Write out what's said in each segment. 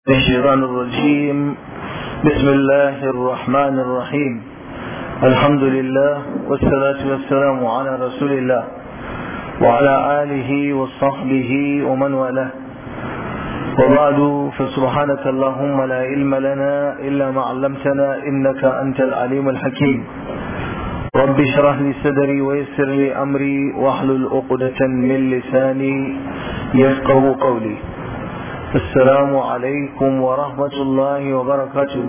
الشيطان الرجيم بسم الله الرحمن الرحيم الحمد لله والصلاة والسلام على رسول الله وعلى آله وصحبه ومن والاه وبعد فسبحانك اللهم لا علم لنا إلا ما علمتنا إنك أنت العليم الحكيم رب اشرح لي صدري ويسر لي أمري واحلل عقدة من لساني يفقه قولي السلام عليكم ورحمة الله وبركاته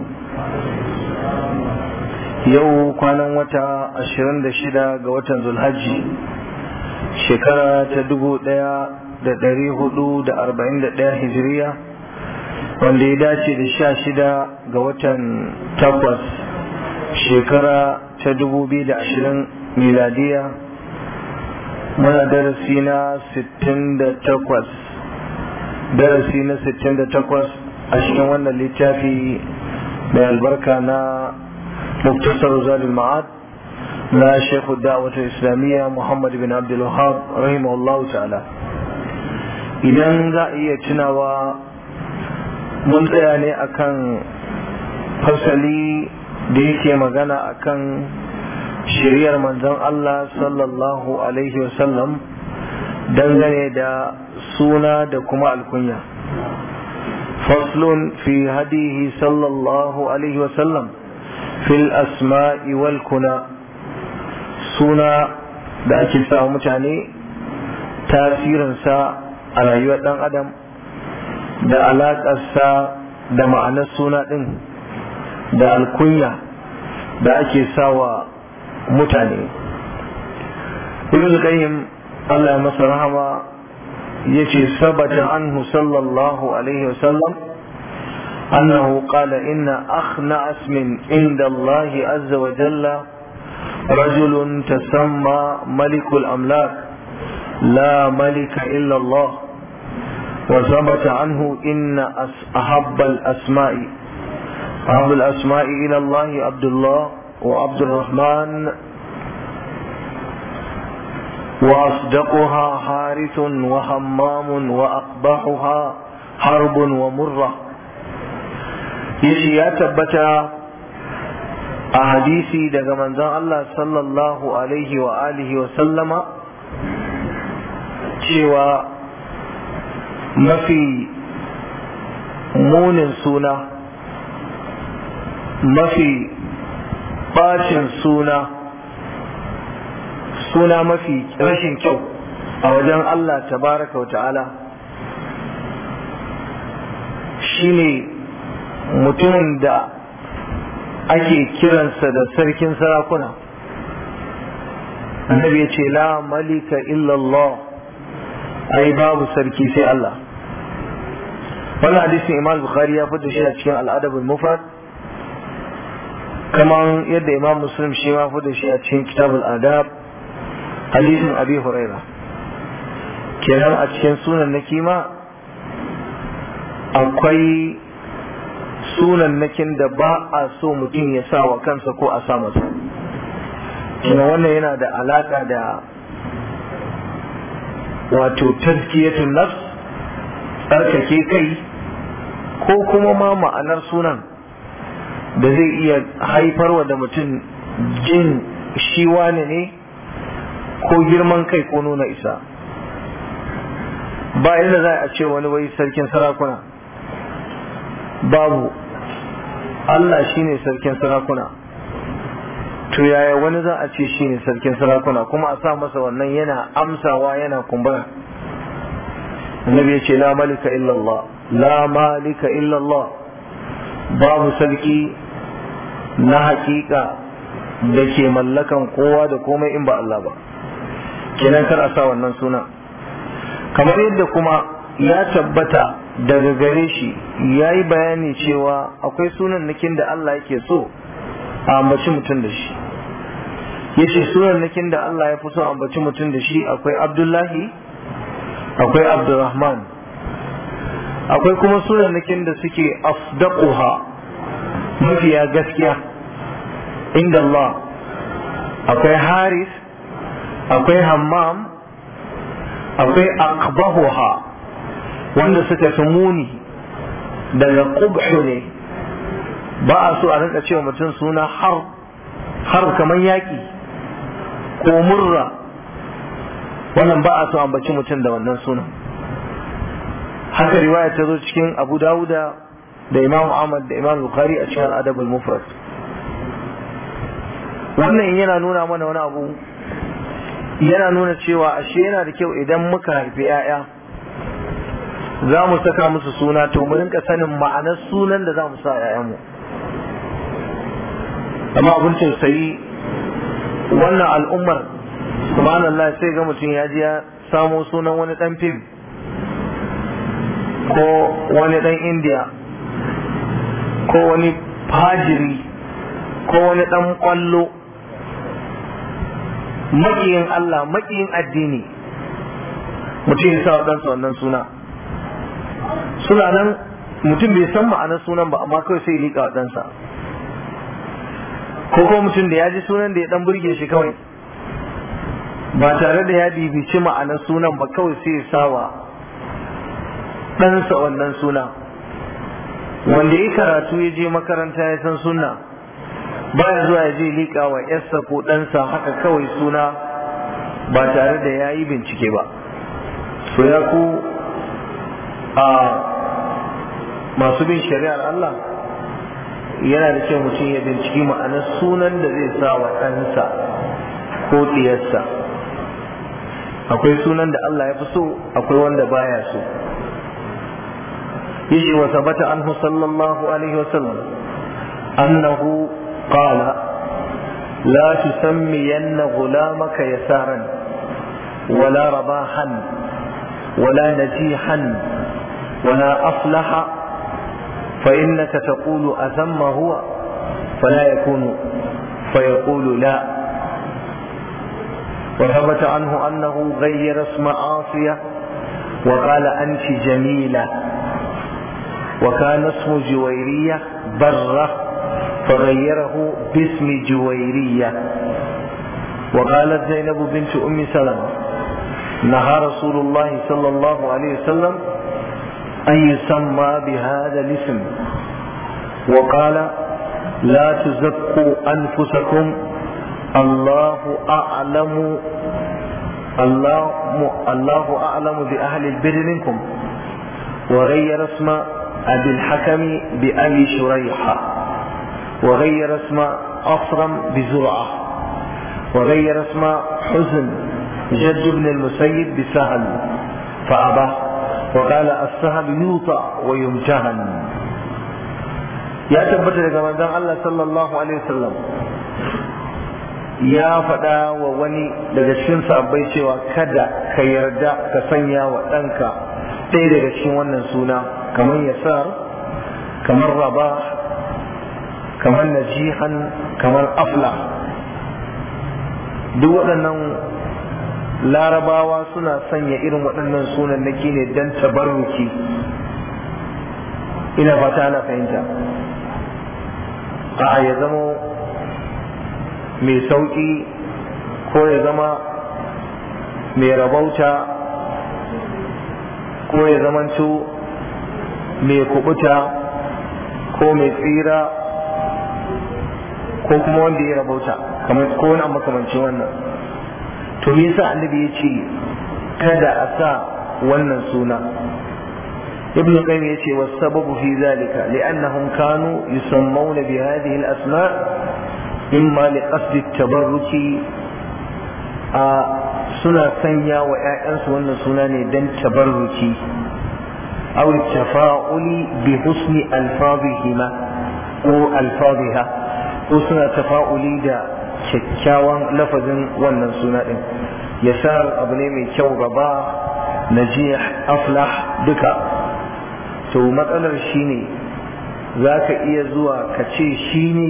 yau kwanan wata ashirin da shida ga watan zulhajji shekara ta dubu daya da dari hudu da arba'in da daya hijiriya wanda ya dace da sha shida ga watan takwas shekara ta dubu biyu da ashirin miladiya muna darasi na sittin da takwas darasi na 68 a cikin wannan littafi mai albarka na muktasar zalil ma'ad na shekhu da'awata islamiyya muhammad bin abdul wahab rahimahullah ta'ala idan za a iya tunawa mun tsaya ne akan fasali da yake magana akan shiriyar manzon Allah sallallahu alaihi wasallam dangane da suna da kuma alkunya faslun fi hadihi sallallahu alaihi wasallam fil asma'i wal kuna suna da ake sa mutane tasirinsa a rayuwar ɗan adam da alaƙarsa da ma'anar suna ɗin da alkunya da ake sawa mutane ibn qayyim Allah ya masa rahama yace sabata anhu sallallahu alaihi wasallam annahu qala inna akhna asmin inda Allah azza wa jalla رجل تسمى ملك الأملاك لا ملك إلا الله وثبت عنه إن أحب الأسماء أحب الأسماء إلى الله عبد الله وعبد الرحمن وأصدقها حارث وهمام وأقبحها حرب ومرة yace ya tabbata a hadisi daga manzon Allah sallallahu alaihi wa alihi wa sallama cewa mafi munin suna mafi bacin suna suna mafi rashin kyau a wajen Allah tabaraka wa ta'ala shine mutumin da ake kiransa da sarkin sarakuna annabi ya ce la malika illallah ai babu sarki sai Allah wannan hadisin imam bukhari ya fita shi a cikin al'adabul mufrad kaman yadda imam muslim shi ma fita shi a cikin kitabul adab hadisin abi huraira kenan a cikin sunan na kima akwai sunan nakin da ba a so mutum ya sa wa kansa ko a sa masa kuma wannan yana da alaka da wato tazkiyatun nafs tsarkake kai ko kuma ma ma'anar sunan da zai iya haifarwa da mutum jin shi wane ne ko girman kai ko nuna isa ba inda za a ce wani wai sarkin sarakuna babu Allah shine sarkin sarakuna to yaya wani za a ce shine sarkin sarakuna kuma a sa masa wannan yana amsawa yana kumbura annabi ya ce la malika illallah la malika illallah babu sarki na hakika da ke mallakan kowa da komai in ba Allah ba kenan kar a sa wannan suna kamar yadda kuma ya tabbata daga gare shi ya yi bayani cewa akwai sunan nakin da Allah yake so a ambaci mutum da shi ya ce sunan nakin da Allah ya fi so a ambaci mutum da shi akwai abdullahi akwai abdurrahman akwai kuma sunan nakin da suke afdaquha mafiya gaskiya inda Allah akwai haris akwai hammam akwai aqbahuha wanda suka fi muni daga qubhu ne ba a so a rinka cewa mutum suna har har kamar yaƙi ko murra wannan ba a so ambaci mutum da wannan sunan haka riwaya ta zo cikin abu dawuda da imam ahmad da imam bukhari a cikin adabul mufrad wannan yana nuna mana wani abu yana nuna cewa ashe yana da kyau idan muka haifi 'ya'ya za mu saka musu suna to mu rinka sanin ma'anar sunan da za mu sa 'ya'yanmu amma abin tausayi wannan al'ummar subhanallah sai ga mutum ya ji ya samo sunan wani dan fim ko wani dan indiya ko wani fajiri ko wani dan kwallo makiyin Allah makiyin addini mutum ya sa ɗansa wannan suna suna nan mutum bai san ma'anar sunan ba amma kawai sai liƙa ɗansa ko kuma mutum da ya ji sunan da ya dan burge shi kawai ba tare da ya bibici ma'anar sunan ba kawai sai ya sawa ɗansa wannan suna wanda ya karatu ya je makaranta ya san sunna baya zuwa ya je liƙa wa yarsa ko ɗansa haka kawai suna ba tare da ya yi bincike ba so ya ku a masu bin shari'ar Allah yana da kyau mutum ya binciki ma'anar sunan da zai sa wa ɗansa ko ɗiyarsa akwai sunan da Allah ya fi so akwai wanda baya so yace wa sabata anhu sallallahu alaihi wa sallam annahu qala la tusammiyanna ghulamaka yasaran ولا رباحا ولا نجيحا ولا أفلح فإنك تقول أثم هو فلا يكون فيقول لا وثبت عنه أنه غير اسم عاصية وقال أنت جميلة وكان اسم جويرية برة فغيره باسم جويرية وقالت زينب بنت أم سلمة نهى رسول الله صلى الله عليه وسلم أن يسمى بهذا الاسم وقال لا تزكوا أنفسكم الله أعلم الله الله أعلم بأهل البر منكم وغير اسم أبي الحكم بأبي شريحة وغير اسم أصرم بزرعة وغير اسم حزن جد بن المسيب بسهل فأبى وقال السهل يوطع ويمتهن يا تبت daga manzon Allah sallallahu alaihi wasallam ya faɗa wa wani daga cikin sabbai cewa kada ka yarda ka sanya wa ɗanka ɗaya daga cikin wannan suna kamar yasar kamar raba kamar najihan kamar afla duk waɗannan larabawa suna sanya irin waɗannan sunan naki ne don tabarruki ina fata ana fahimta a ya zama mai sauƙi ko ya zama mai rabauta ko ya zamanto mai kubuta ko mai tsira ko kuma wanda ya rabauta kamar ko wani makamancin wannan to me yasa annabi ya ce kada a sa wannan suna ibn qayyim yace was sababu fi zalika li'annahum kanu yusammuna bi hadhihi al-asma' imma li qasd at-tabarruki a suna sanya wa ƴaƴansu wannan suna ne dan tabarruki aw tafa'uli bi husni alfazihima ko alfaziha ko suna tafa'uli da kyakkyawan lafazin wannan suna ɗin yasar abu ne mai kyau gaba najih aflah duka to matsalar shi ne za ka iya zuwa ka ce shi ne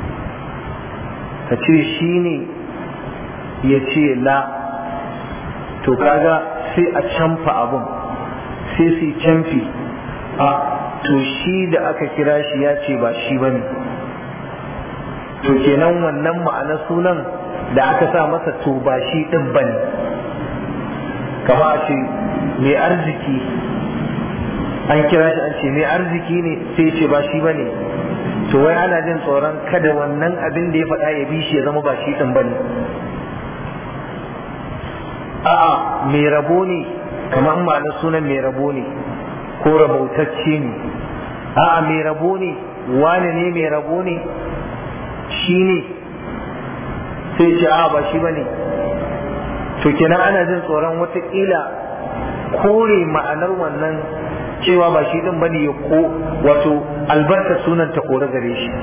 ka ce shi ne ya ce la to kaga sai a canfa abun sai su canfi a to shi da aka kira shi ya ce ba shi ba ne to kenan wannan ma'anar sunan da aka sa masa to ba shi ɗin ba ne kama a ce mai arziki an kira shi an ce mai arziki ne sai ce ba shi bane to wai ana jin tsoron kada wannan abin da ya faɗa ya bi shi ya zama ba shi ɗin bane a'a mai rabo ne kamar ma'ana sunan mai rabo ne ko rabautacce ne a'a mai rabo ne wane ne mai rabo ne shi ne sai ce a'a ba shi bane to kenan ana jin tsoron watakila kore ma'anar wannan cewa ba shi din bane ya ko wato albarka sunan ta kore gare shi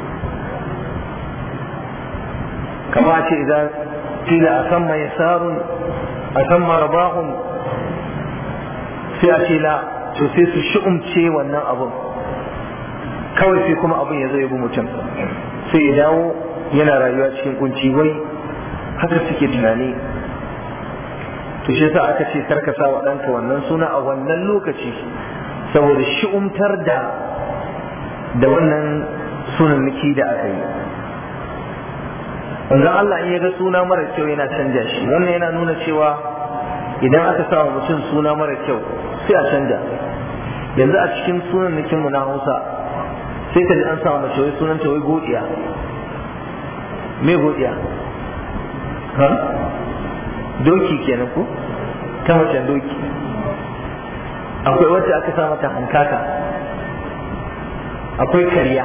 kama ce idan kila a san mai sarun a san marabahun sai a ce la to sai su shi'umce wannan abun kawai sai kuma abun ya zo ya bi mutum sai ya dawo yana rayuwa cikin kunci wai haka suke tunani to shi yasa aka ce karka sa wa ɗanka wannan suna a wannan lokaci saboda shi'umtar da da wannan sunan miki da aka yi wanzan Allah in ya ga suna mara kyau yana canja shi wannan yana nuna cewa idan aka sa wa mutum suna mara kyau sai a canja yanzu a cikin sunan nikin mu na Hausa sai ka ji an sa mace wai sunan ta wai godiya me godiya ha doki kenan ko ta macen doki akwai wacce aka sa mata hankaka akwai kariya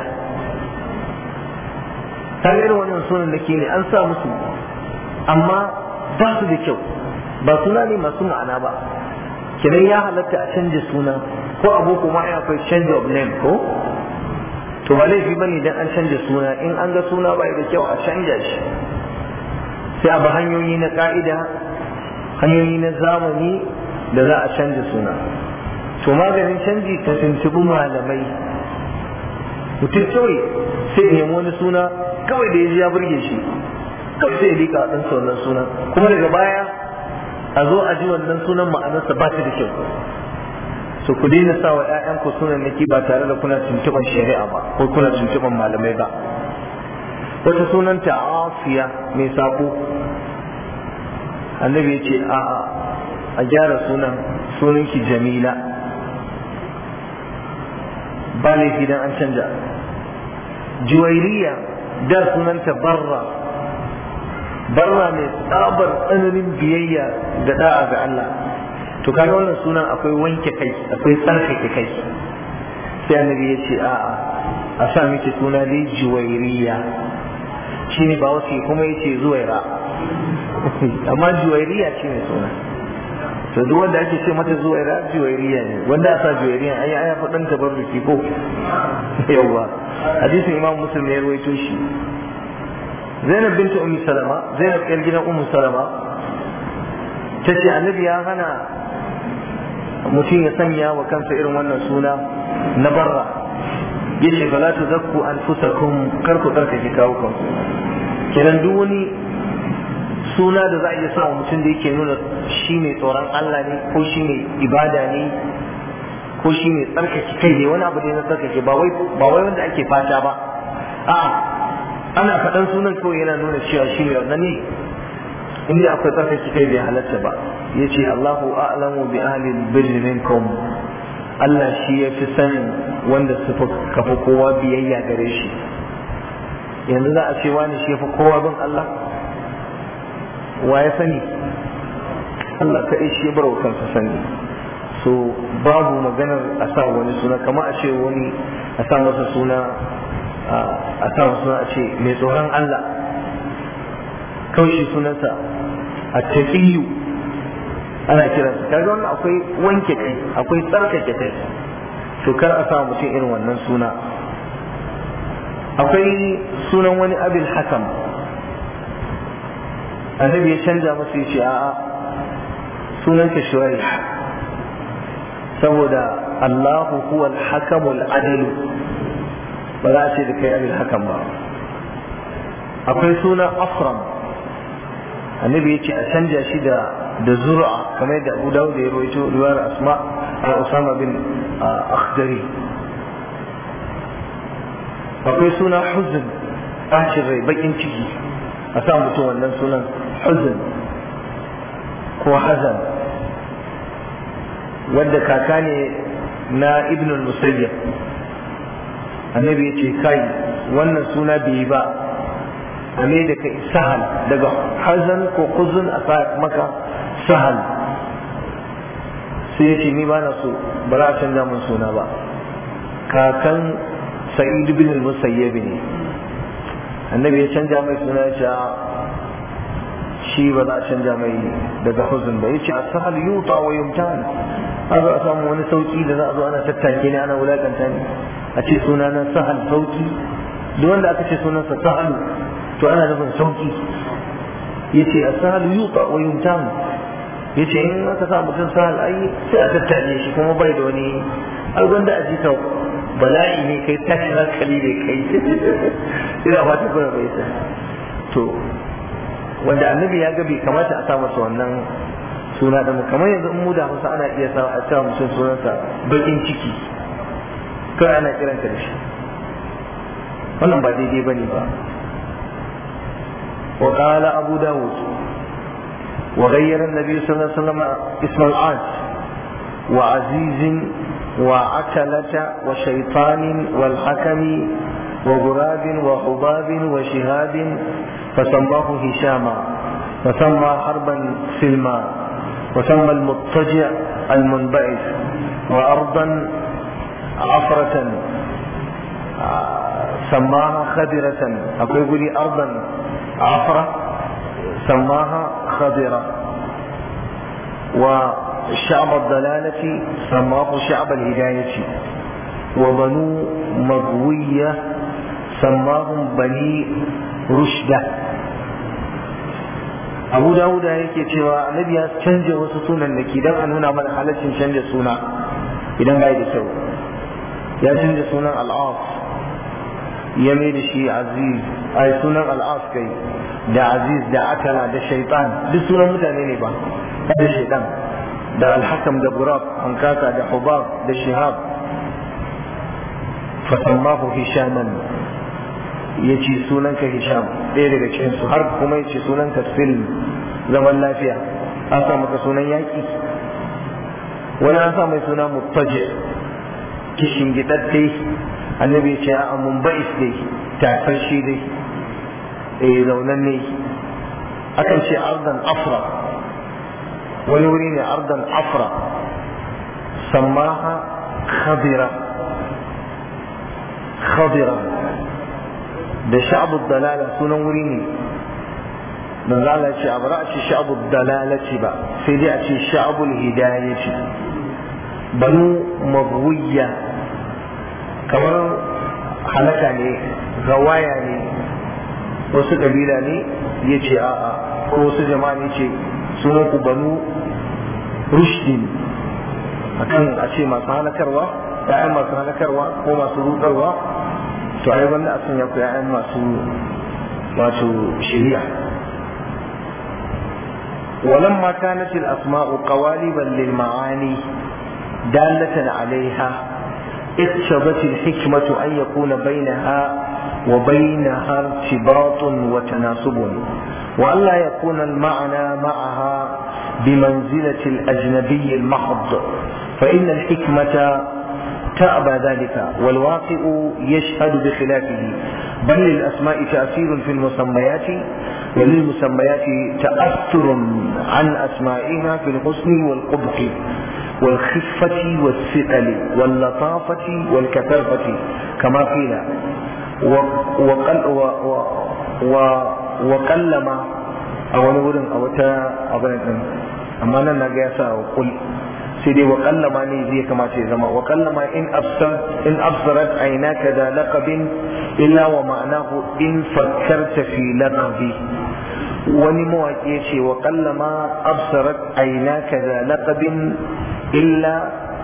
ta irin wannan sunan da ke ne an sa musu amma ba su da kyau ba suna ne masu ma'ana ba kenan ya halatta a canja suna ko aboko ma ya akwai change of name ko to ba laifi bane idan an canja suna in an ga suna ba da kyau a canja shi sai a bi hanyoyi na ka'ida hanyoyi na zamani da za a canja suna to maganin canji ta tuntubi malamai mutum kawai sai ya nemi wani suna kawai da ya ji ya burge shi kawai sai ya liƙa a ɗansa wannan sunan kuma daga baya a zo a ji wannan sunan ma'anarsa ba ta da kyau so ku daina sa wa ƴaƴanku sunan naki ba tare da kuna tuntuɓan shari'a ba ko kuna tuntuɓan malamai ba wata sunanta asiya mai sako annabi ya ce a'a a gyara sunan sunanki jamila ba laifi dan an canja juwairiya da sunanta barra barra mai tsabar tsananin biyayya da da'a ga Allah to kaga wannan sunan akwai wanke kai akwai tsarkake kai sai annabi ya ce a'a a sa miki suna dai juwairiya shine ba wasu kuma yace zuwaira amma juwairiya ce mai suna to duk wanda ake ce mata zuwaira juwairiya ne wanda a sa juwairiya ai ai faɗan tabarruki ko yawa hadisin imam muslim ne ya rawaito shi zainab binta ummi salama zainab yar gidan ummu salama ta ce annabi ya hana mutum ya sanya wa kansa irin wannan suna na barra yace fala tuzakku anfusakum kar ku tsarkake kawo kanku kenan duk wani suna da za a iya sa wa mutum da yake nuna shi mai tsoron Allah ne ko shi mai ibada ne ko shi mai tsarkake kai ne wani abu ne na tsarkake ba wai ba wai wanda ake fata ba a ana faɗan sunan kawai yana nuna cewa shi mai wannan ne inda akwai tsarkake kai bai halatta ba yace Allahu a'lamu bi ahli birri minkum Allah shi ya fi sanin wanda su kafa kowa biyayya gare shi yanzu za a ce wani shi ya fi kowa bin Allah wa ya sani Allah kaɗai shi ya bar wa kansa sani so babu maganar a sa wani suna kama a ce wani a sa masa suna a sa masa suna a ce mai tsoron Allah kawai shi sunansa a tafiyu ana kiransa kaga wannan akwai wanke kai akwai tsarkake kai to kar a sa mutum irin wannan suna akwai sunan wani abin hakam annabi ya canja masa ya ce a'a sunanka shuwai saboda Allahu huwa al-hakamul adilu ba za a ce da kai abin hakam ba akwai sunan afram annabi ya ce a canja shi da da zura kamar yadda Abu Dawud ya rawaito riwayar Asma da Usama bin Akhdari akwai suna huzn bacin rai bakin ciki a sa mutum wannan sunan huzn ko hazan wanda kaka ne na ibn al-musayyib annabi ya ce kai wannan suna bai yi ba a me da kai sahal daga hazan ko kuzun a sa maka sahal sai ya ce ni ba na so ba za a canja mun suna ba kakan sa'id bin al-musayyib ne annabi ya canja mai suna ya ce shi ba za a canja mai daga huzun ba ya ce a sahal yuta wa yumtan a zo a samu wani sauki da za a zo ana tattake ne ana wulakanta ne a ce suna na sahal sauki duk wanda aka ce sunansa sahalu to ana nufin sauki ya ce a sahal yuta wa yumtan ya ce in aka sa mutum sahal ai sai a tattake shi kuma bai da wani ai wanda a jika bala'i ne kai tashin hankali ne kai ina fata kuma bai sa to wanda annabi ya ga bai kamata a sa masa wannan suna da mu kamar yanzu in mu da Hausa ana iya sa a sa mutum sunansa bakin ciki kai ana kiranta da shi wannan ba daidai bane ba وقال أبو داود وغير النبي صلى الله عليه وسلم اسم العاج وعزيز وعتلة وشيطان والحكم وغراب وحباب وشهاب فسماه هشاما وسمى حربا سلما وسمى المضطجع المنبعث وأرضا عفرة سماها خضرة أقول لي أرضا عفرة سماها خضرة وشعب الضلالة سماه شعب الهداية وبنو مغوية سماهم بني رشدة abu dawuda yake cewa annabi ya canja wasu sunan da dan a nuna mana halaccin canja suna idan bai da kyau ya canja sunan al'af ya mai da shi aziz ai sunan al'af kai da aziz da akala da shaitan duk sunan mutane ne ba da shaitan da alhakam da burab hankaka da hubab da shihab fasammahu hishaman ya ce sunanka hisham ɗaya daga cikinsu har kuma ya ce sunanka film zaman lafiya an sa maka sunan yaƙi wani an sa mai suna mutaje kishin gidadde annabi ya ce a mumbais dai tafar shi dai eh zaunan ne akan ce ardan afra wani wuri ne ardan afra sammaha khadira khadira da sha'abu dalala sunan wuri ne manzo Allah ya ce a bara a ce sha'abu dalalati ba sai dai a ce sha'abul hidayati banu mabwiya kamar halaka ne gawaya ne wasu kabila ne ya ce a'a ko wasu jama'a ne ce sunan ku banu rushdin akan a ce masu halakarwa ya'yan masu halakarwa ko masu rudarwa to ai wanda a sanya ku ya'yan masu wato shari'a ولما كانت الأسماء قوالبا للمعاني دالة عليها اقتضت الحكمة أن يكون بينها وبينها ارتباط وتناسب وألا يكون المعنى معها بمنزلة الأجنبي المحض فإن الحكمة تأبى ذلك والواقع يشهد بخلافه بل للأسماء تأثير في المسميات وللمسميات تأثر عن أسمائها في الحسن والقبح والخفة والثقل واللطافة والكثافة كما قيل وقل و و و وقلما أو نقول أو تا أبدا أما أنا نجاسة وقل سيدي وقلما نيزي كما زما وقلما إن أبصرت إن أبصرت عيناك ذا لقب إلا ومعناه إن فكرت في لقبي wani mawaƙi ya ce wa kallama absarat aina ka da laqabin illa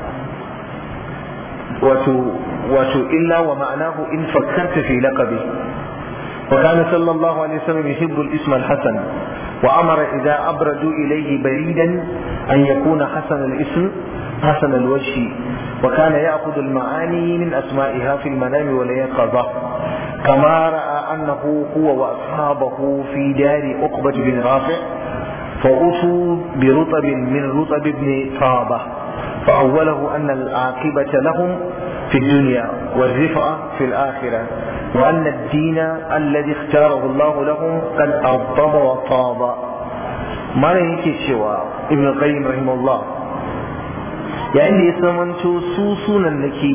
wato wato illa wa ma'anahu in fakkarta fi laqabi وكان صلى الله عليه وسلم يحب الاسم الحسن وأمر إذا أبردوا إليه بريدا أن يكون حسن الاسم حسن الوجه وكان يأخذ المعاني من أسمائها في المنام واليقظة كما رأى أنه هو وأصحابه في دار عقبة بن رافع فأتوا برطب من رطب بن طابة فأوله أن العاقبة لهم في الدنيا والرفعة في الآخرة وأن الدين الذي اختاره الله لهم قد أرطب وطاب ما يكي سوى ابن القيم رحمه الله يعني يسمنت سوسونا لكي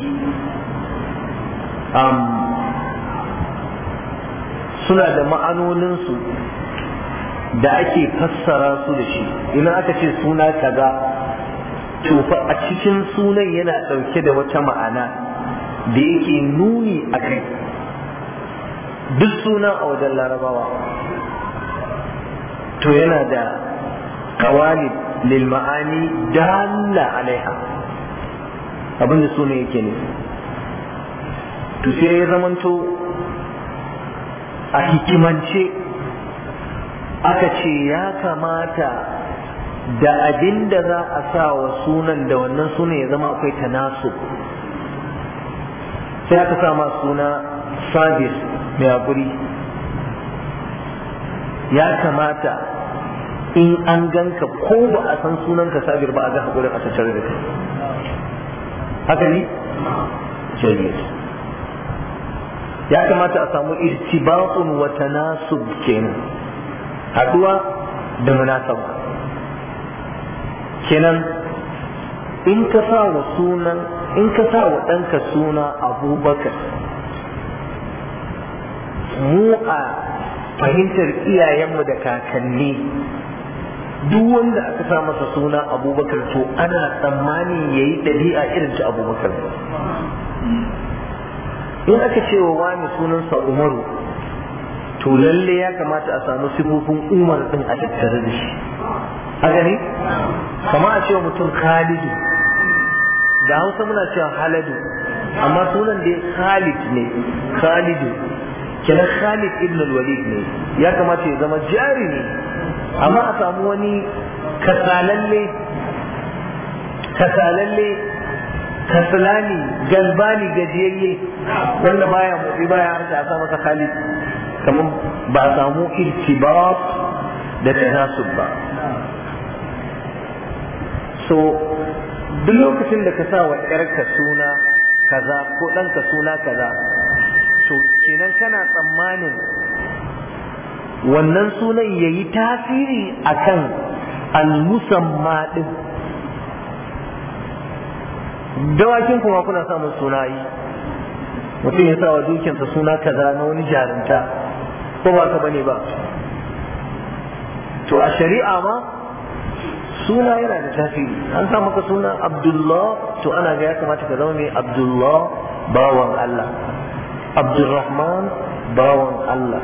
أم suna da ma'anoninsu da ake fassara su da shi idan aka ce suna kaza to fa a cikin sunan yana ɗauke da wata ma'ana da yake nuni a kai duk suna a wajen larabawa to yana da kawali lil ma'ani dalla alaiha abin da sunan yake ne to sai ya zamanto a hikimance aka ce ya kamata da abin da za a sa wa sunan da wannan sunan ya zama akwai tanasu sai aka sa ma suna sabis mai haƙuri ya kamata in an ganka ko ba a san sunanka sabir ba a ga haƙurin a tattare da kai haka ne? jariya ya kamata a samu irtibatun wa tanasub kenan haɗuwa da munasaba kenan in ka sa wa sunan in ka sa wa ɗanka suna abubakar mu a fahimtar iyayenmu da kakanni duk wanda aka sa masa suna abubakar to ana tsammani ya yi ɗabi'a irin ta abubakar in aka ce wa wani sunansa umaru to lalle ya kamata a samu sifofin umar din a tattare da shi haka ne kama a cewa mutum khalidu da hausa muna cewa haladu amma sunan da khalid ne khalidu kenan khalid ibn al-walid ne ya kamata ya zama jari ne amma a samu wani kasalalle kasalalle kasalani galbani gajiyayye wanda baya motsi baya harka a sa masa khalid kamar ba a samu irtibat da tanasub ba so duk lokacin da ka sa wa ƴarka suna kaza ko ɗanka suna kaza to kenan kana tsammanin wannan sunan ya yi tasiri akan al-musamma ɗin dawakin kuma kuna samun suna yi mutum ya sa wa dukinsa suna kaza na wani jarinta ko ba ka bane ba to a shari'a ma suna yana da tasiri an sa maka suna abdullah to ana ga ya kamata ka zama mai abdullah bawan Allah abdulrahman bawan Allah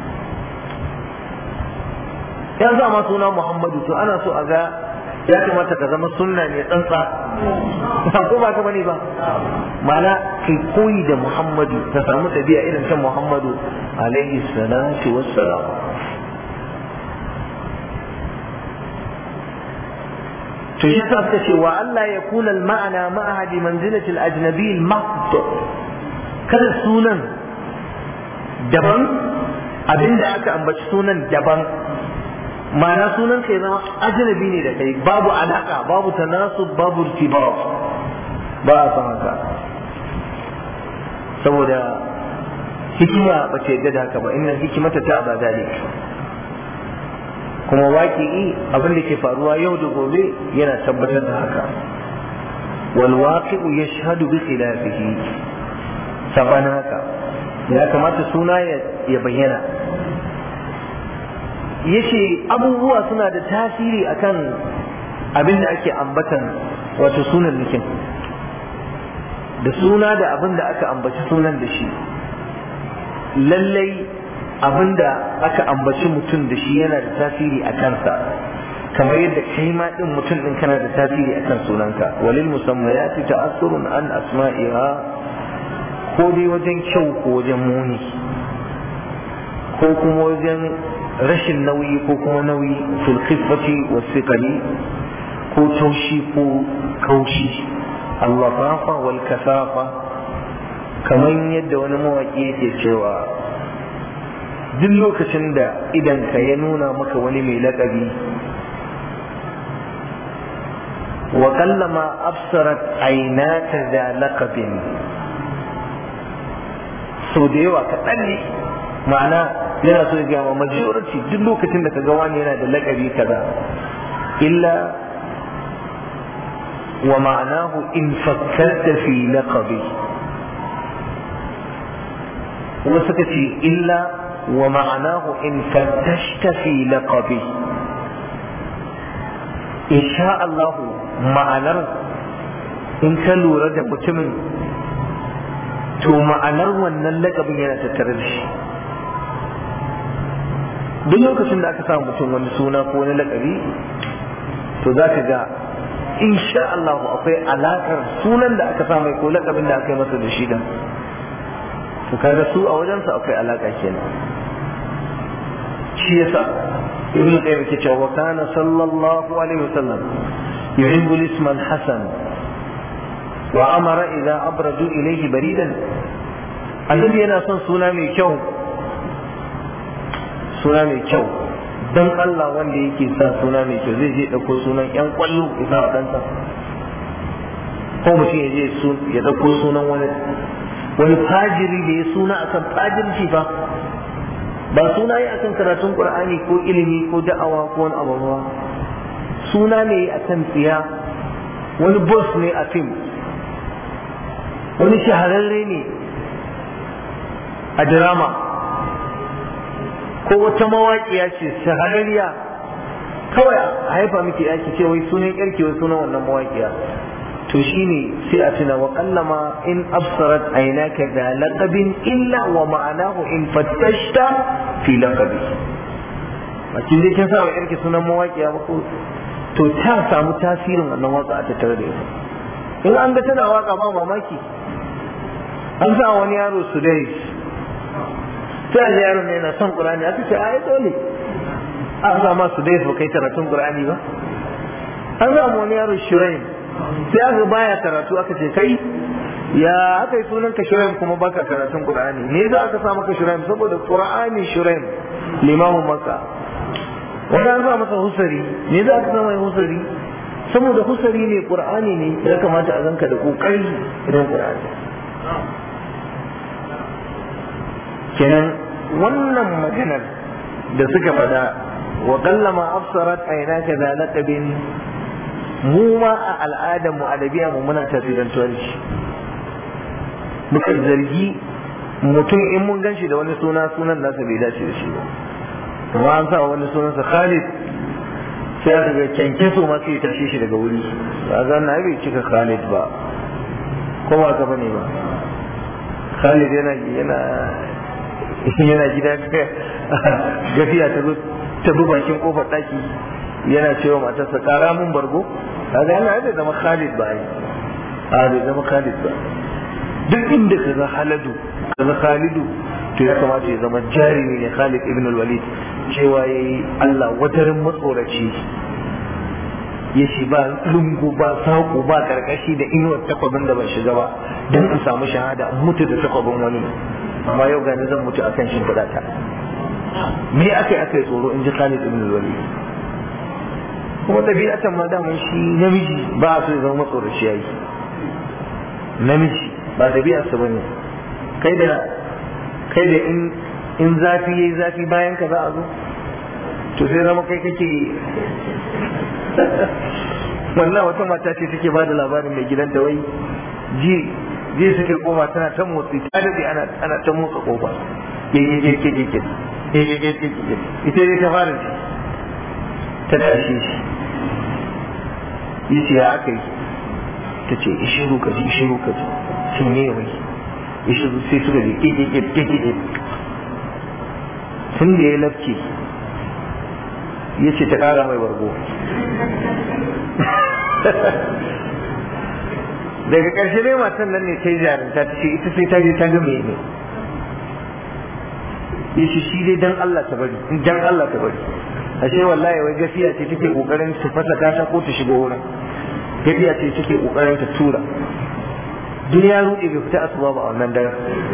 ya sa ma suna muhammadu to ana so a ga ya kamata ka zama sunna ne tsantsa ko ba ka bane ba mana kai koyi da muhammadu ka samu tabi'a irin ta muhammadu alaihi salatu wassalam to shi sa suka ce wa Allah ya kula ma'ana ma'ahadi manzilatil ajnabi al-mahd kada sunan daban abinda aka ambaci sunan daban ma'ana sunan kai zama ajnabi ne da kai babu alaka babu tanasub babu irtibat ba a san haka saboda hikima ba ta yadda da haka ba inna hikimata ta ba dalik kuma waƙi'i abin da ke faruwa yau da gobe yana tabbatar da haka wal waqi'u yashhadu bi khilafihi sabana haka ya kamata suna ya bayyana yace abubuwa suna da tasiri akan abin da ake ambatan wato sunan nikin da suna da abin da aka ambaci sunan da shi lallai abin da aka ambaci mutum da shi yana da tasiri a kansa kamar yadda kai ma din mutum din kana da tasiri a kan sunanka walil musammayati ta'assurun an asma'iha ko dai wajen kyau ko wajen muni ko kuma wajen rashin nauyi ko kuma nauyi fil khifati was thiqali ko taushi ko kaushi allafafa wal kasafa kamar yadda wani mawaƙi yake cewa duk lokacin da idanka ya nuna maka wani mai laƙabi wa kallama absarat ainaka da laqabin so da yawa kaɗan ne ma'ana yana so ya ma majority duk lokacin da ka ga wani yana da laƙabi kaza illa wa ma'anahu in fakkarta fi laqabi kuma suka ce illa wa ma'anahu in fattashta fi laqabi insha Allah ma'anar in ka lura da mutumin to ma'anar wannan laƙabin yana tattare da shi duk lokacin da aka samu mutum wani suna ko wani laƙabi to za ka ga insha Allah akwai alakar sunan da aka samu ko laƙabin da aka yi masa da shi da to kaga su a wajensa akwai alaka kenan shi yasa ibn qayyim ke cewa kana sallallahu alaihi wasallam yuhibbu al-isma al-hasan wa amara idza abradu ilayhi baridan annabi yana son suna mai kyau suna mai kyau don Allah wanda yake sa suna mai kyau zai je ɗauko sunan yan kwallo ya sa ɗansa ko mutum ya je ya ɗauko sunan wani wani fajiri da ya suna akan fajirci ba ba suna yi akan karatun qur'ani ko ilimi ko da'awa ko wani abu ba suna ne akan tsiya wani boss ne a fim wani shahararre ne a drama ko wata mawaƙiya ce shahararriya kawai a haifa miki yaki ce wai sunan yarki wai sunan wannan mawaƙiya to shine sai a tuna wa kallama in absarat aynaka da laqabin illa wa ma'anahu in fattashta fi laqabi a kin dai kin sa wa yarki sunan mawaƙiya ba ko to ta samu tasirin wannan waka a tattare da ita in an ga tana waka ba mamaki an sa wani yaro su dai sai a yaron ne na son qur'ani aka ce ai dole an sa ma su dai ba kai karatun qur'ani ba an sa wani yaro shiraim sai aka baya karatu aka ce kai ya aka yi sunan ka shiraim kuma baka karatun qur'ani me za aka sa maka shiraim saboda qur'ani shiraim limamin makka wanda an sa masa husari me za aka sa mai husari saboda husari ne qur'ani ne ya kamata a zanka da kokari idan qur'ani kenan wannan maganar da suka faɗa wa kallama afsarat aynaka da laqabin mu ma a al'adar mu adabiya mu muna tasirantuwar shi muka zargi mutum in mun ganshi da wani suna sunan nasa bai dace da shi ba kuma an sa wani sunansa Khalid sai aka ga kyanke so ma sai tashe shi daga wuri ba ga na bai cika Khalid ba ko ba ka bane ba Khalid yana yana yana gida gafiya ta zo ta bi bakin kofar daki yana cewa matarsa kara mun bargo kaga yana da zama Khalid ba ai a bai zama Khalid ba duk inda ka ga Haladu ka ga Khalidu to ya kamata ya zama jarumi ne Khalid ibn al-Walid cewa yayi Allah watarin matsoraci ya ce ba lungu ba saƙo ba karkashi da inuwar takwabin da ban shiga ba don in samu shahada in mutu da takwabin wani amma yau gani zan mutu akan shimfiɗa ta me aka yi aka yi tsoro in ji Khalid ibn al-Walid kuma ɗabi'atan ma daman shi namiji ba a so ya zama matsoraci yayi namiji ba ɗabi'arsa ba ne kai da kai da in in zafi yayi zafi bayan ka za a zo to sai zama kai kake wannan wata mata ce take ba da labarin mai gidanta wai ji ji suke kofa tana ta motsi ta dade ana ana ta motsa kofa ke ke ke ke ke ke ke ke ke ita dai ta fara ji ta tashi shi yace ya aka yi ta ce ishiru ka ji ishiru ka ji sun yi wai ishiru sai suka ji ke ke ke ke ke tun da ya lafke ya ce ta kara mai bargo daga ƙarshe dai matan nan ne ta yi jarinta ta ce ita sai ta je ta ga mai ne ya ce shi dai dan Allah ta bari dan Allah ta bari ashe wallahi wai gafiya ce take kokarin ta fasa ta ko ta shigo wurin gafiya ce take kokarin ta tura duk ya ruɗe bai fita asuba ba a wannan daren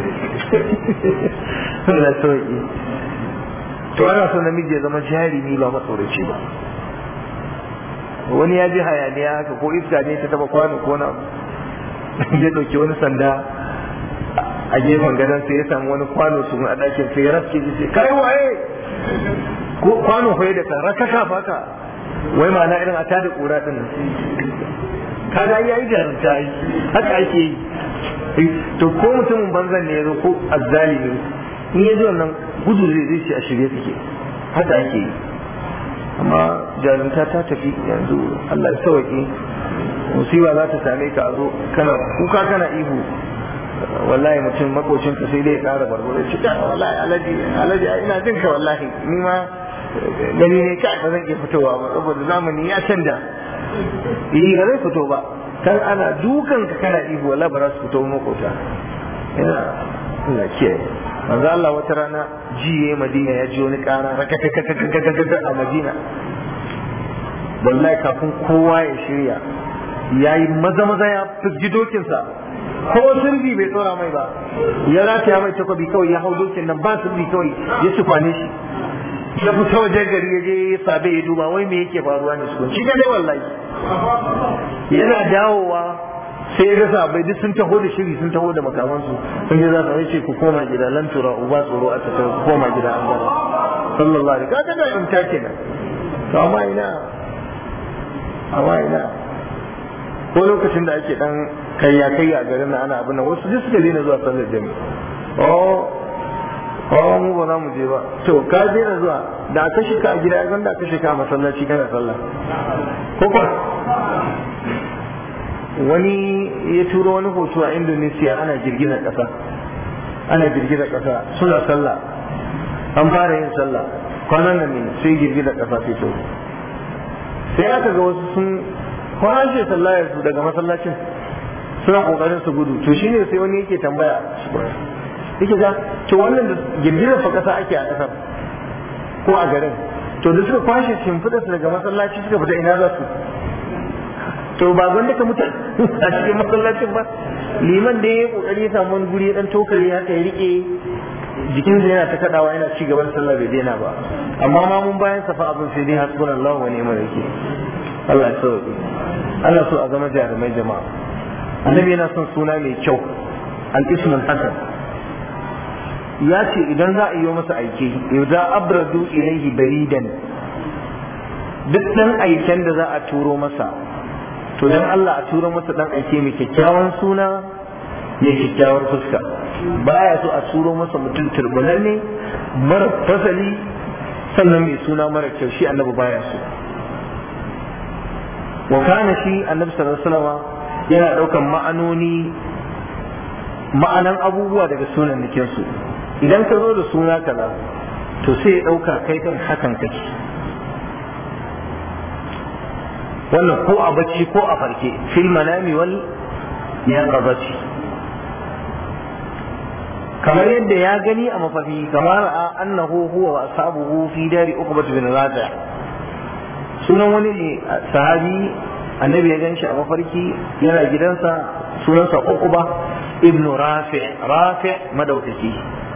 Allah sauki to ana so namiji ya zama jarumi ba matsoraci ba wani ya ji hayaniya haka ko iska ne ta taba kwano ko na ya dauki wani sanda a gefen gadon sai ya samu wani kwano su a ɗakin sai ya raske ji sai kai waye ko kwano fa da kan rakaka faka wai ma'ana irin a tada kura din kaga yayi jarumta yi haka ake yi to ko mutumin banzan ne yazo ko azzalimi in ya ji wannan gudu zai zai ce a shirye suke haka ake yi amma jarumta ta tafi yanzu Allah ya sauke musiba za ta same ka a zo kana kuka kana ihu wallahi mutum makocin ka sai dai ƙara barbaro ce ta wallahi alaji alaji ina jin ka wallahi ni ma gani ne kai ba zan iya fitowa ba saboda zamani ya canja eh ba zai fito ba kan ana dukan ka kana ihu wallahi ba za su fito makota ina ina kiyaye manzo Allah wata rana jiye Madina ya ji wani ƙara rakakakakakakakaka a Madina wallahi kafin kowa ya shirya yayi maza maza ya fiji dokinsa ko sirri bai tsora mai ba ya rataya mai takobi kawai ya hau dokin nan ba sirri kawai ya sufane shi ya fita wajen gari ya je ya sabe ya duba wai me yake faruwa ne su shi dai wallahi yana dawowa sai ya ga sabai duk sun taho da shiri sun taho da makamansu sun je za su ce ku koma gida lan tura uba tsoro a tattara ku koma gida an gara sallallahu alaihi kaga da imta kenan to amma ina amma ina ko lokacin da ake dan kayya kayya a garin nan ana abin nan wasu duk suka daina zuwa sallar jami'a oh oh mu ba za mu je ba to ka daina zuwa da aka shika a gida ya da aka shika a masallaci kana sallah ko ba wani ya turo wani hoto a Indonesia ana girgizar ƙasa ana girgizar ƙasa suna sallah an fara yin sallah kwanan nan ne sai girgizar ƙasa sai to sai aka ga wasu sun kwashe sallayar su daga masallacin suna kokarin su gudu to shine sai wani yake tambaya yake ga to wannan da girgizar fa ƙasa ake a ƙasar ko a garin to da suka kwashe shimfiɗa su daga masallaci suka fita ina za su to ba gwanda ka mutu a cikin masallacin ba liman da ya kokari ya samu wani guri ya dan tokare haka ya rike jikin sa yana ta kadawa yana ci gaban sallah bai daina ba amma ma mun bayan safa abin sai dai hasbunallahu wa ni'mal wakeel Allah ya sauke ana so a zama jarumai jama'a annabi yana son suna mai kyau al-ismul hasan ya ce idan za a yi masa aike idza abradu ilayhi baridan duk dan aiken da za a turo masa to dan Allah a turo masa dan aike mai kyakkyawan suna ya kyakkyawar fuska baya so a turo masa mutum turbulanne mara fasali sannan mai suna mara kyau shi annabi baya so wa kana shi annabi sallallahu alaihi wasallam yana daukan ma'anoni ma'anan abubuwa daga sunan nikin su idan ka zo da suna kaza to sai ya dauka kai kan hakan kake wannan ko a bacci ko a farke fil manami wal yaqabati kamar yadda ya gani a mafafi kamar a annahu huwa wa ashabuhu fi dari uqbat bin rafi' sunan wani ne sahabi annabi ya ganshi a mafarki yana gidansa sunansa uqba ibnu rafi' rafi' madaukaki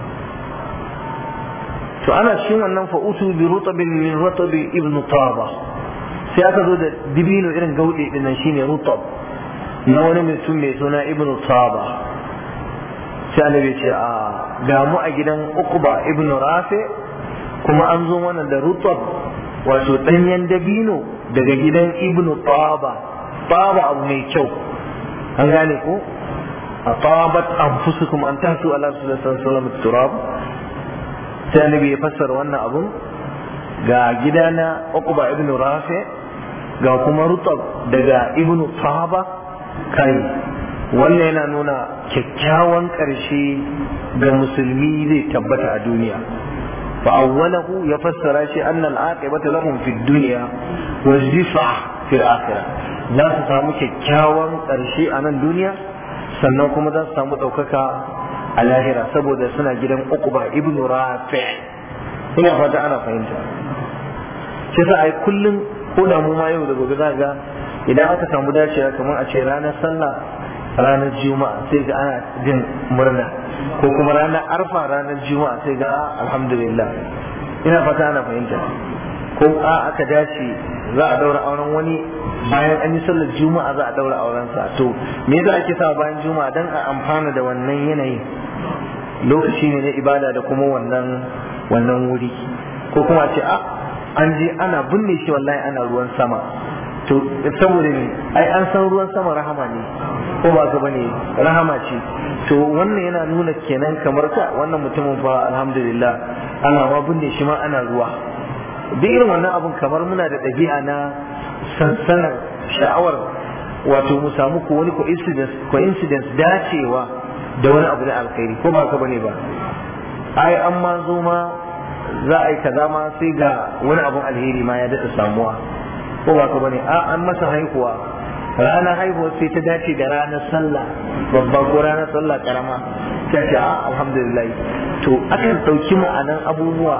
to ana cikin wannan fa'utu bi rutabin min rutabi ibnu taba sai aka zo da dibino irin gauɗe din nan shine rutab na wani mutum mai suna ibnu taba sai annabi ce a ga mu a gidan uqba ibnu rafi kuma an zo mana da rutab wato danyen dabino daga gidan ibnu taba taba abu mai kyau an gane ko a tabat anfusukum an tahtu ala sallallahu alaihi wasallam turab sai annabi ya fassara wannan abun ga gidana uqba ibnu rafi ga kuma rutab daga ibnu sahaba kai wannan yana nuna kyakkyawan ƙarshe ga musulmi zai tabbata a duniya fa awwalahu ya fassara shi anna al-aqibata lahum fi dunya wa zifa fi al-akhirah za su samu kyakkyawan ƙarshe a nan duniya sannan kuma za su samu ɗaukaka a lahira saboda suna gidan uquba ibnu rafi ina fata ana fahimta shi sa ai kullum ko da mu ma yau da gobe za ga idan aka samu dacewa kamar a ce ranar sallah ranar juma'a sai ga ana jin murna ko kuma ranar arfa ranar juma'a sai ga alhamdulillah ina fata ana fahimta ko a aka dace za a daura auren wani bayan an yi sallar juma'a za a daura auren sa to me yasa ake sa bayan juma'a dan a amfana da wannan yanayi lokaci ne na ibada da kuma wannan wannan wuri ko kuma ce a an je ana binne shi wallahi ana ruwan sama to saboda ne ai an san ruwan sama rahama ne ko ba ka bane rahama ce to wannan yana nuna kenan kamar ka wannan mutumin fa alhamdulillah ana ma binne shi ma ana ruwa duk irin wannan abun kamar muna da ɗabi'a na sansanar sha'awar wato mu samu ko wani coincidence dacewa da wani abu na alkhairi ko ba ka bane ba ai an ma zo ma za a yi kaza ma sai ga wani abun alheri ma ya daɗa samuwa ko ba ka bane a an masa haihuwa ranar haihuwa sai ta dace da ranar sallah babba ko ranar sallah karama ta ce a alhamdulillah to akan ɗauki ma'anan abubuwa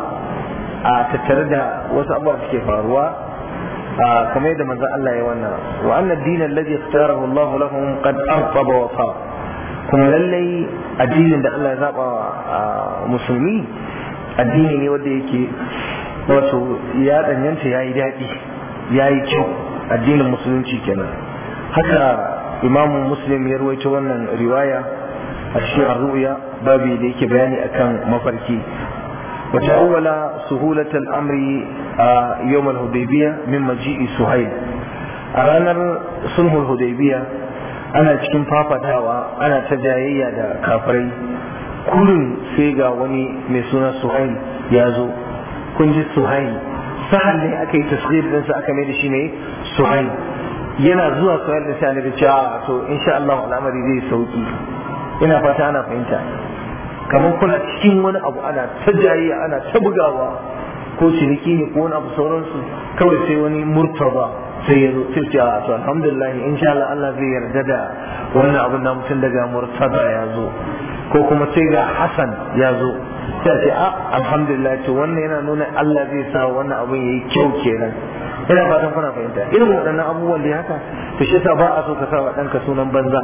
a tattare da wasu abubuwa da suke faruwa kamar yadda manzo Allah ya wannan wa anna ad-din alladhi ikhtarahu Allah lahum qad arqaba wa fa kuma lallai addinin da Allah ya zaba musulmi addini ne wanda yake wato ya danyanta yayi daɗi yayi kyau addinin musulunci kenan haka imamu muslim ya ruwaito wannan riwaya a cikin arruya babi da yake bayani akan mafarki وتأول سهولة الأمر يوم الهديبية من مجيء سهيل أرانا صلح الهديبية أنا cikin fafatawa ana ta jayayya da kafirai kullum sai ga wani mai suna suhail ya zo kun ji suhail sahal ne aka yi tasghir ɗinsa aka mai da shi ne suhail yana zuwa suhail da sai da cewa to insha Allah al'amari zai sauki ina fata ana fahimta kamar kuna cikin wani abu ana ta jayayya ana ta bugawa ko ciniki ne ko wani abu sauransu kawai sai wani murtaba sai ya zo sai ce a to alhamdulillah insha Allah Allah zai yarda da wannan abin da mutum daga murtaba ya zo ko kuma sai ga Hassan ya zo sai ce a alhamdulillah to wannan yana nuna Allah zai sa wannan abin yayi kyau kenan ina fatan kuna fahimta irin waɗannan abubuwan da haka to shi yasa ba a so ka sa wa ɗanka sunan banza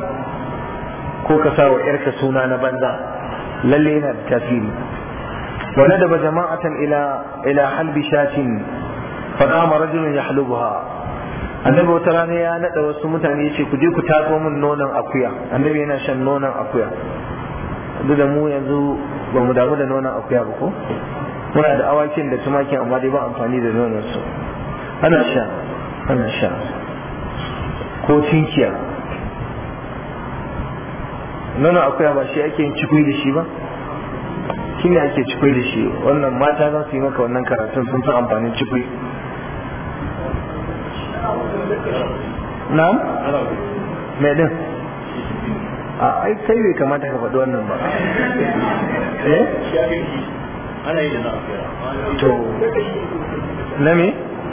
ko ka sa wa ƴarka suna na banza lalle yana da tasiri wa nadaba jama'atan ila ila halbi shatin fa qama rajulun yahlubuha annabi wata rana ya nada wasu mutane yace ku je ku tatso min nonon akuya annabi yana shan nonon akuya duk da mu yanzu ba mu damu da nonon akuya ba ko muna da awakin da tumakin amma dai ba amfani da nonon su ana sha ana sha ko tinkiya nonon akuya ba shi ake yin cikui da shi ba shi ne ake cikui da shi wannan mata za su yi maka wannan karatun sun fi amfanin cikui na'am mai din a ai kai bai kamata ka faɗi wannan ba eh ana yi da na akuya to na me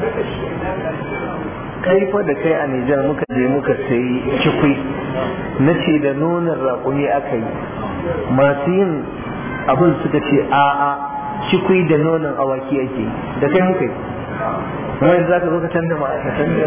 kai fa da kai a Nijar muka je muka sayi cikui na ce da nonon raƙumi aka yi masu yin abin suka ce a'a cikui da nonon awaki ake da kai muka yi kuma yanzu za ka zo ka canza ma ka canza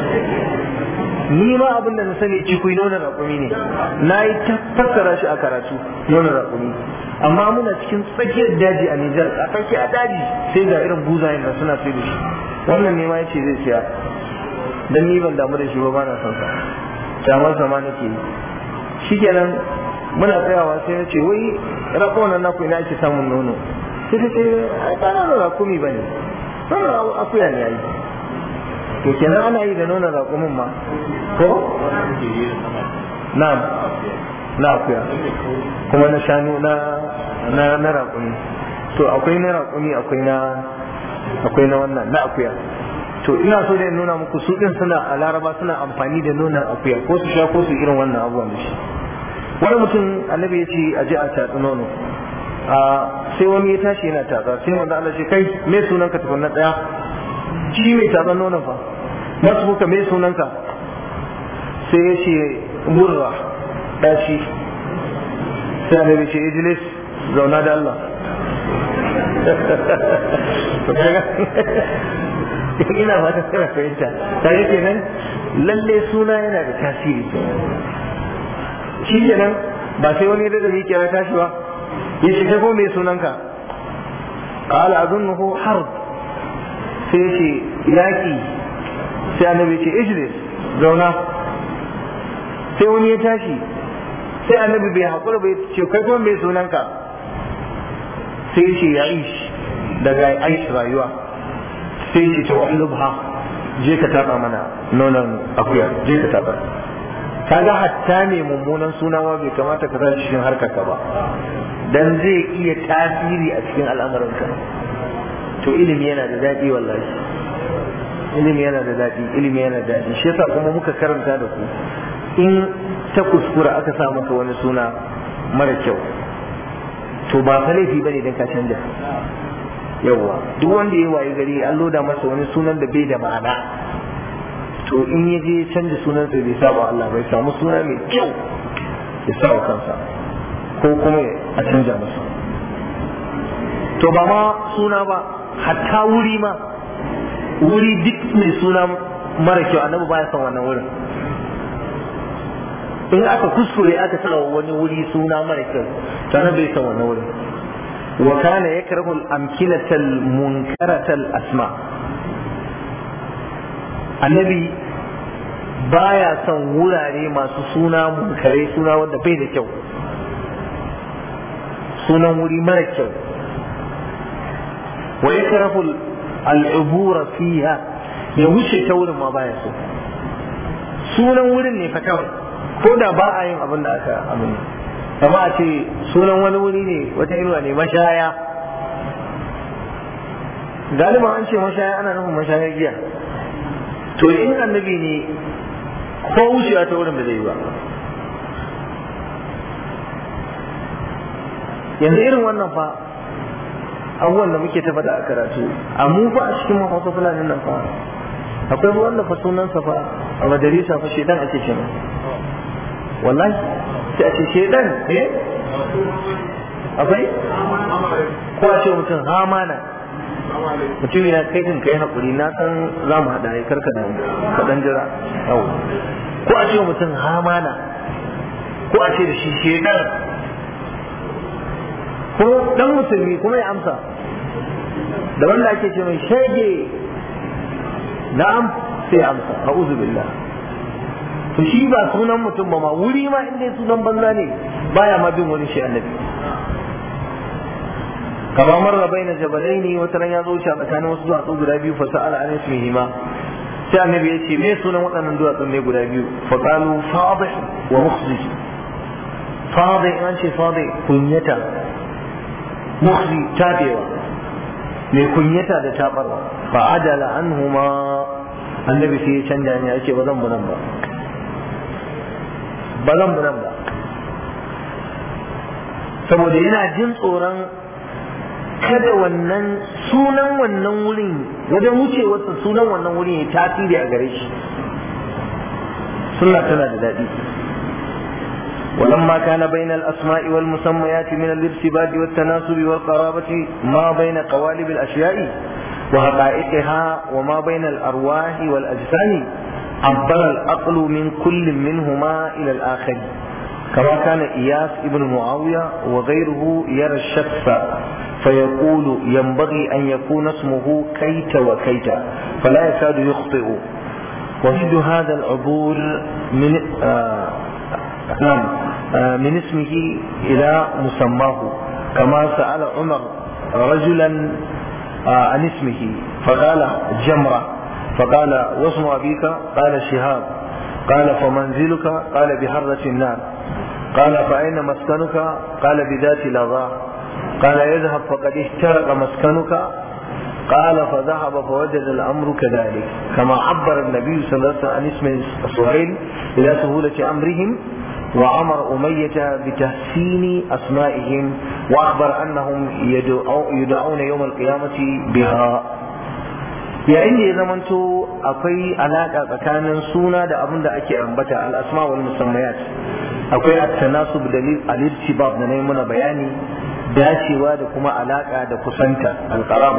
ni ma abin da na sani cikui nonon raƙumi ne na yi ta fassara shi a karatu nonon raƙumi amma muna cikin tsakiyar daji a Nijar a tsaki a daji sai ga irin buzayen nan suna sai da shi wannan ne ma yace zai siya dan ni ban damu da shi ba ba na son sa kyamar sa ma nake yi shikenan muna tsayawa sai na ce wai rako nan naku ina ake samun nono sai ta ce ai ba nono rakumi bane nono akuya ne yayi to kenan ana yi da nonon rakumin ma ko na'am na akuya kuma na shanu na na na raƙumi to akwai na raƙumi akwai na akwai na wannan na akuya to ina so da in nuna muku su din suna a laraba suna amfani da nonon akuya ko su sha ko su irin wannan abubuwan da shi wani mutum annabi ya ce a je a tatsi nono a sai wani ya tashi yana tatsa sai wanda Allah ce kai me sunan ka tukunna daya shi mai tatsan nonon fa masu kuka me sunan ka sai ya ce murra dashi sai annabi ce ijlis zauna da Allah ina fata kana fahimta ta yi kenan lalle suna yana da tasiri shi kenan ba sai wani da zai kira tashi ba ya shiga ko mai sunanka qala azunnuhu harb sai ya ce yaki sai annabi ce ijlis zauna sai wani ya tashi sai annabi bai haƙura bai ce kai kuma mai sunanka sai ce ya ish daga aish rayuwa sai ce ta wani lubha je ka taɓa mana nonon akuya je ka taɓa kaga hatta mai mummunan suna ma bai kamata ka sa cikin harkarka ba dan zai iya tasiri a cikin al'amuranka to ilimi yana da daɗi wallahi ilimi yana da daɗi ilimi yana da daɗi shi yasa kuma muka karanta da ku in ta kuskura aka sa maka wani suna mara kyau to ba fa laifi bane dan ka canja yawa duk wanda ya wayi gari an loda masa wani sunan da bai da ma'ana to in ya je canja sunan sa bai saba Allah bai samu suna mai kyau ya sa kansa ko kuma a canja masa to ba ma suna ba hatta wuri ma wuri duk mai suna mara kyau annabi baya son wannan wurin in aka kuskure aka sa wani wuri suna mara kyau to annabi bai son wannan wurin wa kana yakrahu al-amkinata al-munkarata al-asma annabi baya son wurare masu suna munkare suna wanda bai da kyau sunan wuri mara kyau wa yakrahu al'ubura fiha ya wuce ta wurin ma baya so sunan wurin ne fa kawai ko da ba a yin abin da aka abin kama a ce sunan wani wuri ne wata inuwa ne mashaya galiban an ce mashaya ana nufin mashayar giya to in annabi ne ko wucewa ta wurin da zai yi ba yanzu irin wannan fa abubuwan da muke ta faɗa a karatu a mu fa a cikin mahausa fulani nan fa akwai wanda fa sunansa fa a majalisa fa shedan ake ce mai wallahi sai a ce shedan eh akwai ko a ce mutum hamana mutum ya kai kan kai hakuri na san za mu haɗa ya karka da kaɗan jira yau ko a ce mutum hamana ko a ce da shi shedan ko dan musulmi kuma ya amsa da wanda ake ce mai shege na'am sai ya amsa a'udhu billah to shi ba sunan mutum ba ma wuri ma inda sunan banza ne baya ma bin wani shi annabi kama marra baina jabalaini wata ran ya zo wuce a tsakanin wasu duwatsu guda biyu fa sa'ala an ismihima sai annabi ya ce me sunan waɗannan duwatsun ne guda biyu fa qalu fadih wa mukhzij fadih an ce fadih kunyata mukhzi tabewa mai kunyata da tabarwa fa adala anhuma annabi sai ya canja ne yake ba zan bu nan ba ba zan bu nan ba saboda yana jin tsoron kada wannan sunan wannan wurin wajen wucewarsa sunan wannan wurin ya tasiri a gare shi sunna tana da daɗi ولما كان بين الأسماء والمسميات من الارتباط والتناسب والقرابة ما بين قوالب الأشياء وحقائقها وما بين الأرواح والأجسام عبر العقل من كل منهما إلى الآخر كما كان إياس ابن معاوية وغيره يرى الشخص فيقول ينبغي أن يكون اسمه كيت وكيت فلا يكاد يخطئ وجد هذا العبور من آه نعم آه من اسمه إلى مسماه كما سأل عمر رجلا آه عن اسمه فقال جمرة فقال واسم أبيك قال شهاب قال فمنزلك قال بحرة النار قال فأين مسكنك قال بذات لظى قال يذهب فقد احترق مسكنك قال فذهب فوجد الأمر كذلك كما عبر النبي صلى الله عليه وسلم عن اسم سهيل إلى سهولة أمرهم وأمر أمية بتحسين أسمائهم وأخبر أنهم يدعون يوم القيامة بها yayin da ya zamanto akwai alaƙa tsakanin suna da abin da ake ambata al'asma wal musammayat akwai at-tanasub dalil al-irtibab da nayi muna bayani dacewa da kuma alaƙa da kusanta al-qaraba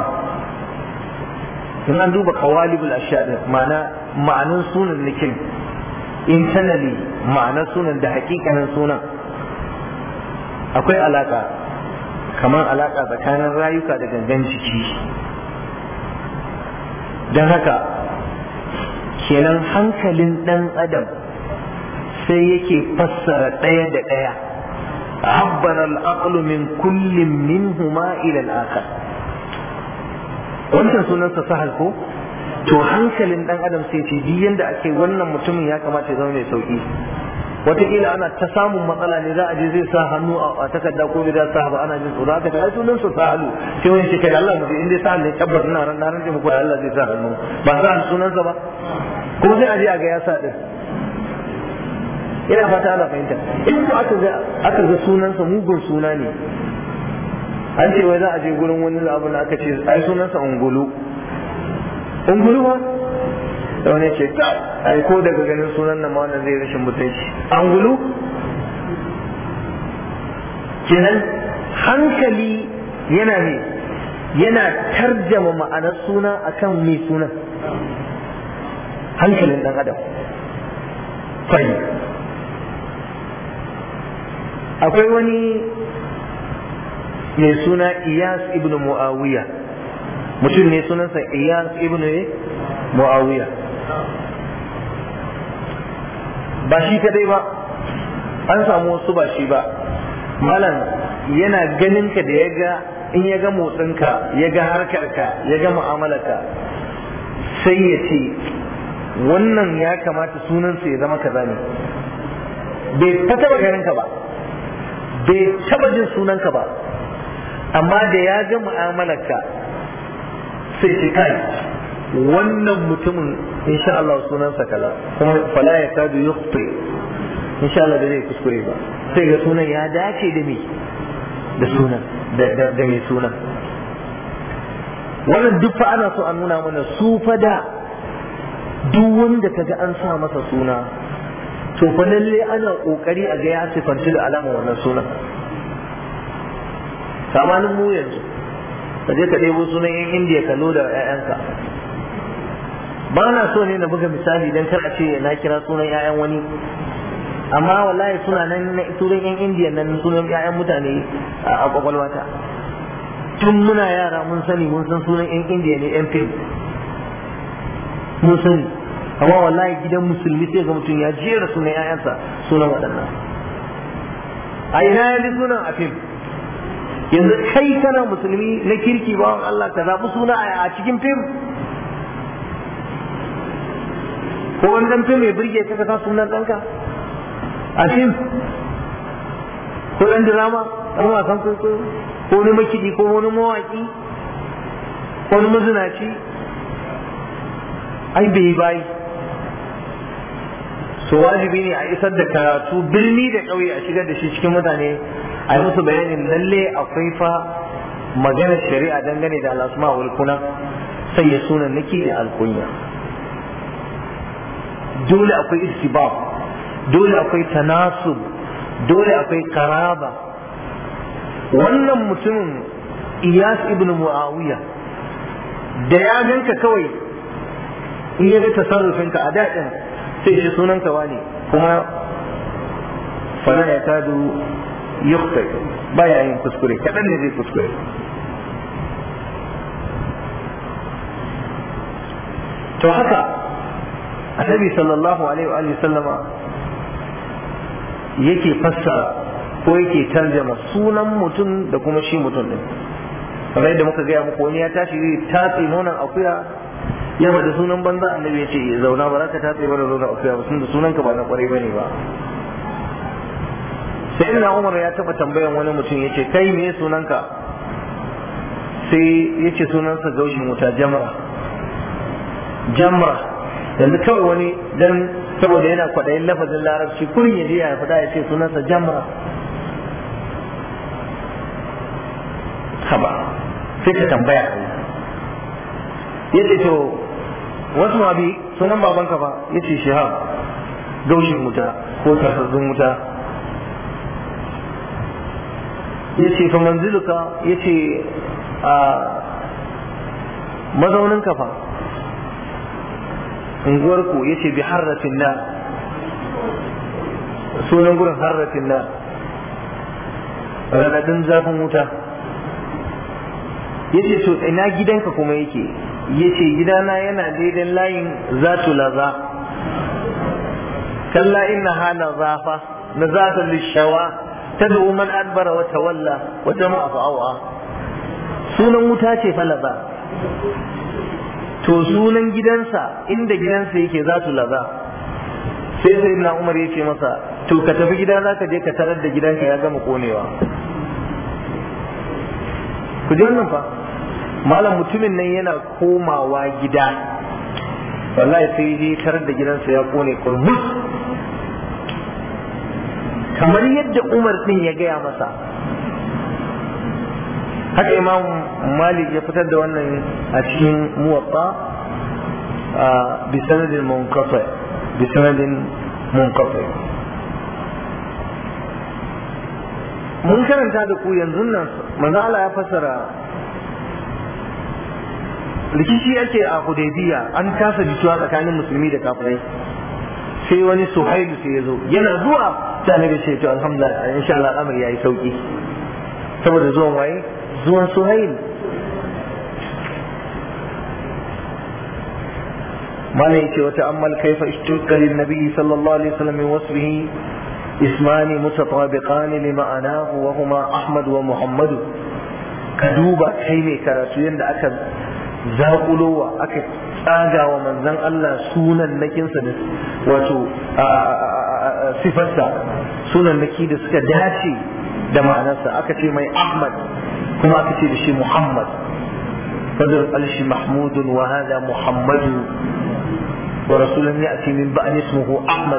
in an duba qawalibul ashya ma'ana ma'anan sunan nikin internally ma'anar sunan da hakikanin sunan akwai alaka kamar alaka tsakanin rayuka da gangan jiki don haka kenan hankalin ɗan adam sai yake fassara ɗaya da ɗaya عبر العقل من كل منهما إلى الآخر wancan sunansa sahal ko to hankalin dan adam sai ce duk yanda ake wannan mutumin ya kamata ya zama mai sauki wataƙila ana ta samun matsala ne za a je zai sa hannu a takarda ko bai da sa ba ana jin tsoro aka ta ai sunan sa sahalu sai wani ce kai Allah mu in dai sahal ne tabbas ina ran na rage muku da Allah zai sa hannu ba sa sunansa ba kuma sai a je a ga ya sa din ina fata ana fahimta in ko aka ga aka ga sunansa mugun suna ne an ce wai za a je gurin wani abu da aka ce ai sunansa ungulu ungulu ba da wani ce ai ko daga ganin sunan nan ma wannan zai rashin mutunci angulu kenan hankali yana ne yana tarjama ma'anar suna akan mai sunan hankalin dan adam fahimta akwai wani mai suna iyas ibn muawiya mutum ne sunansa iyas ibn muawiya ba shi kadai ba an samu wasu ba shi ba malam yana ganin ka da ya ga in ya ga motsinka ya ga harkarka ya ga mu'amalarka sai ya ce wannan ya kamata sunansa ya zama kaza ne bai ta taba ganin ka ba bai taba jin sunanka ba amma da ya ga mu'amalarka sai ce kai wannan mutumin insha Allah sunansa kaza kuma fala ya kadu yukhti insha Allah da zai kuskure ba sai ga sunan ya dace da me da sunan da mai sunan wannan duk fa ana so a nuna mana su fa da duk wanda kaga an sa masa suna to fa lalle ana kokari a ga ya sifanci da alama wannan sunan samanin mu yanzu ka je ka ɗebo sunan yan indiya ka loda ƴaƴanka ba na so ne na buga misali dan kar a ce na kira sunan ƴaƴan wani amma wallahi suna nan na sunan yan indiya nan sunan ƴaƴan mutane a kwakwalwata tun muna yara mun sani mun san sunan yan indiya ne yan fim mun sani amma wallahi gidan musulmi sai ga mutum ya jera sunan ƴaƴansa sunan waɗannan a ina ya ji sunan a fim yanzu kai kana musulmi na kirki bawan Allah ka zaɓi suna a cikin fim ko wani dan fim mai birge ka sa sunan ɗanka a fim ko ɗan drama ɗan wasan kwaikwayo ko wani makiɗi ko wani mawaƙi ko wani mazinaci ai bai bayi so wajibi ne a isar da karatu birni da ƙauye a shigar da shi cikin mutane a yi musu bayanin lalle akwai fa maganar shari'a dangane da alasma wal kuna sai ya sunan nake da alkunya dole akwai istibab dole akwai tanasub dole akwai karaba wannan mutumin iyas ibn muawiya da ya ganka kawai in ya ga tasarrufinka a daɗin sai shi sunanka wane kuma fala ya kadu yukta baya yin kuskure kaɗan ne zai kuskure to haka annabi sallallahu alaihi wa sallama yake fassara ko yake tarjama sunan mutum da kuma shi mutum din kamar yadda muka gaya muku wani ya tashi zai tatse nonon akuya ya da sunan banza annabi ya ce zauna ba za ka tatse mana nonon akuya ba tunda sunan ka ba na kwarai bane ba sai ina umar ya taba tambayan wani mutum ya ce kai me sunanka sai ya ce sunansa gaushin wuta jamra jamra yanzu kawai wani dan saboda yana kwaɗayin lafazin larabci kurin ya je ya faɗa ya ce sunansa jamra haba sai ka tambaya ya ce to wasu ma bi sunan babanka ba ya ce shihab gaushin wuta ko tarsassun wuta ya ce fa manziluka ya ce a mazaunin kafa unguwarku ya ce bi harratin na sunan gurin harratin na raɗaɗin zafin wuta ya ce to ina gidanka kuma yake yace gidana yana daidai layin zatu laza kalla innaha lazafa nazata lishawa tad'u man adbara wa tawalla wa jama'a fa'awa sunan wuta ce fa laza to sunan gidansa inda gidansa yake zatu laza sai sai na umar ya ce masa to ka tafi gida za ka je ka tarar da gidanka ya gama konewa ku ji wannan fa malam mutumin nan yana komawa gida wallahi sai je tarar da gidansa ya kone kurmus kamar yadda umar din ya gaya masa haka imam malik ya fitar da wannan a cikin muwatta bi sanadin munqati bi sanadin munqati mun karanta da ku yanzu nan manzo Allah ya fassara rikici ake a Hudaybiya an kasa jituwa tsakanin musulmi da kafirai sai wani Suhailu sai ya zo yana zuwa sai annabi ce to alhamdulillah insha Allah al'amari yayi sauki saboda zuwan waye zuwan Suhail mana yace wata ammal kaifa ishtuqa lin nabi sallallahu alaihi wasallam min wasfihi اسمان متطابقان لمعناه وهما أحمد ومحمد كدوبا كيمي كراتو يند أكا زاقلوا أكا تاغا ومن زن الله سونا نكين سدس واتو صفتا سونا نكي دس كداتي da ma'anarsa aka ce mai Ahmad kuma aka ce da shi Muhammad fadar alshi Mahmudun wa hada Muhammadu wa rasulun ya'ti min ba'ni ismuhu Ahmad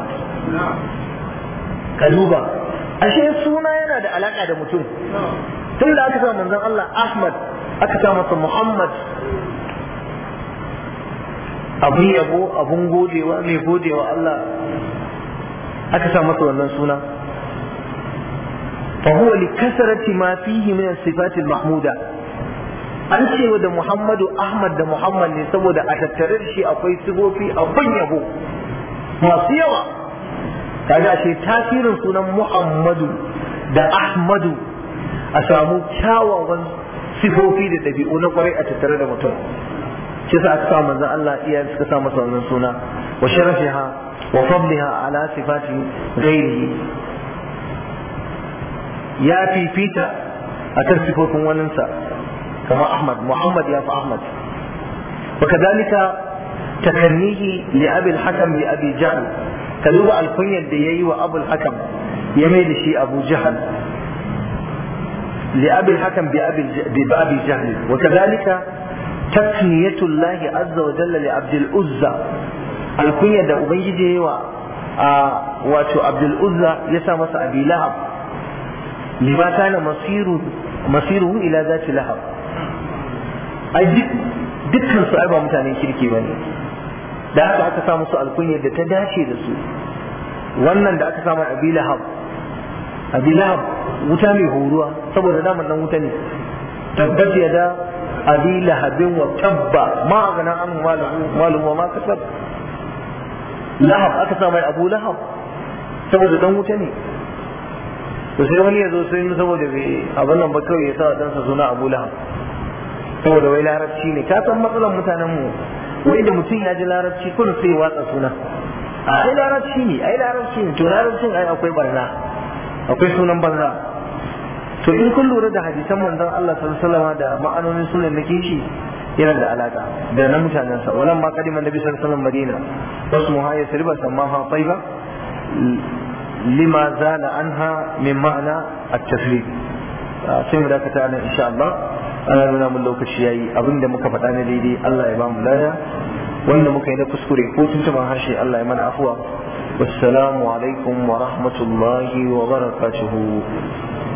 ka duba ashe suna yana da alaka da mutum tun da aka sa manzon Allah Ahmad aka sa masa Muhammad abun yabo abun godewa mai godewa Allah aka sa masa wannan suna fa huwa li kasrati ma fihi min as-sifat al-mahmuda an ce da Muhammadu Ahmad da Muhammad ne saboda a tattare da shi akwai sigofi abun yabo masu yawa kaga ce tasirin sunan Muhammadu da Ahmadu a samu kyawawan sifofi da ɗabi'u na kwarai a tattare da mutum shi sa aka sa manzon Allah iyayen suka sa masa wannan suna wa sharafiha wa fadliha ala sifati ghairihi ya fifita akan sifofin waninsa kamar Ahmad Muhammad ya fi Ahmad وكذلك تكنيه لأبي الحكم لأبي جهل ka duba alkunyar da ya yi wa abul hakam ya mai da shi abu jahal li abil hakam bi abi jahl wa kadhalika takniyatu Allah azza wa jalla li abdul uzza alkunyar da ubangiji ya yi wa wato abdul uzza ya sa masa abi lahab lima kana masiru masiruhu ila zati lahab ai dukkan su ai ba mutanen kirki bane da haka aka sa musu alkunyar da ta dace da su wannan da aka samu abi lahab abi lahab wuta mai horuwa saboda daman nan wuta ne tabbat ya da abi lahabin wa tabba ma a gana an malum wa ma kasab lahab aka sa mai abu lahab saboda dan wuta ne to sai wani ya zo sai saboda bai abin nan ba kawai ya sa dansa suna abu lahab saboda wai larabci ne ka san matsalan mutanen mu wai da mutum ya ji larabci kun sai watsa suna a ai larabci ne ai larabci ne to larabcin ai akwai barna akwai sunan barna to in kun lura da hadisan manzon Allah sallallahu alaihi wasallam da ma'anonin sunan na kishi yana da alaka da na mutanen sa walan ma kadiman nabi sallallahu alaihi wasallam madina wasmuha yasriba samaha tayyiba lima zala anha min ma'ana at-tasrif sai mu dakata nan insha Allah ana nuna mun lokaci yayi abinda muka faɗa na daidai Allah ya ba mu lada wanda muka yi na kuskure ko tuntuban harshe Allah ya mana afuwa wassalamu alaikum wa rahmatullahi wa barakatuhu